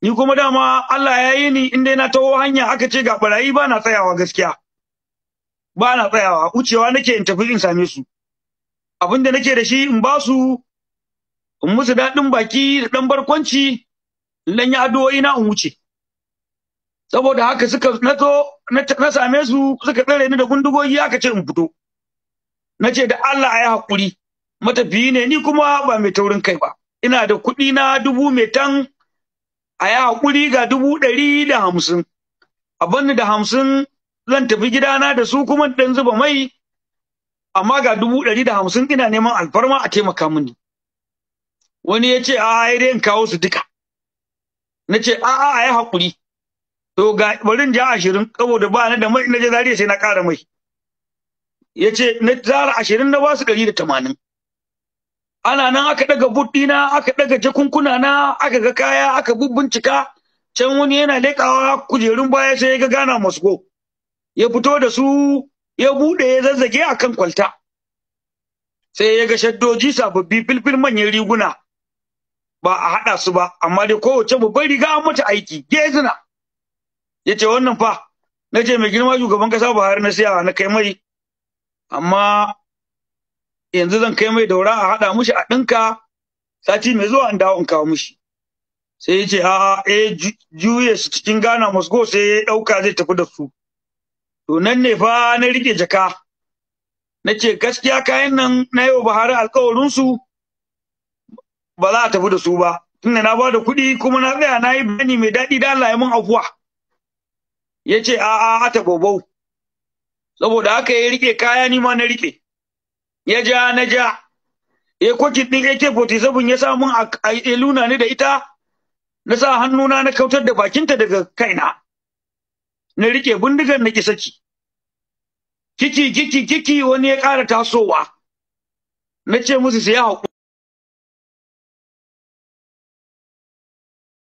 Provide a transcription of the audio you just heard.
ni kuma dama Allah ya yi ni in dai na taho hanya aka ce ga barayi ba na tsayawa gaskiya ba na tsayawa wucewa nake in tafi in same su abin da nake da shi in ba su in musu daɗin baki da ɗan barkwanci in ɗan yi addu'o'i na in wuce saboda haka suka na zo na same su suka tsare ni da gundugogi aka ce in fito na ce da Allah a yi haƙuri matafiyi ne ni kuma ba mai taurin kai ba ina da kuɗi na dubu mai tan a yi haƙuri ga dubu ɗari da hamsin a banni da hamsin zan tafi gidana da su kuma ɗan zuba mai amma ga dubu ɗari da hamsin ina neman alfarma a taimaka mini wani ya ce a'a ya in kawo su duka na ce a'a a yi haƙuri to ga barin ja ashirin saboda ba ni da mai na je zariya sai na ƙara mai ya ce na tsara ashirin na ba su ɗari da tamanin ana nan aka ɗaga buɗina aka ɗaga jakunkuna na aka ga kaya aka bubbincika can wani yana leƙawa kujerun baya sai ya ga gana masko ya fito da su ya buɗe ya zazzage a kan kwalta sai ya ga shaddoji sababbi filfil manyan riguna ba a haɗa su ba amma dai kowace babbar riga an mata aiki gezina ya ce wannan fa na ce mai girma shugaban ƙasa buhari na siya na kai mai amma yanzu zan kai mai daura a haɗa mushi a ɗinka sati mai zuwa in dawo in kawo mushi sai ya ce a'a eh juye su cikin Ghana Moscow sai ya ɗauka zai tafi da su to nan ne fa na rike jaka na ce gaskiya kayan nan na yau Buhari alƙawarin su ba za a tafi da su ba tunda na ba da kuɗi kuma na tsaya na yi bayani mai daɗi da Allah ya mun afuwa ya ce a'a a tabobau saboda haka ya rike kaya ni ma na rike ya ja na ja ya kwakin ɗin AK47 ya sa mun a luna ni da ita na sa hannuna na kautar da bakinta daga kaina na rike bindigar na ki saki kiki kiki kiki wani ya ƙara tasowa na ce musu sai haƙuri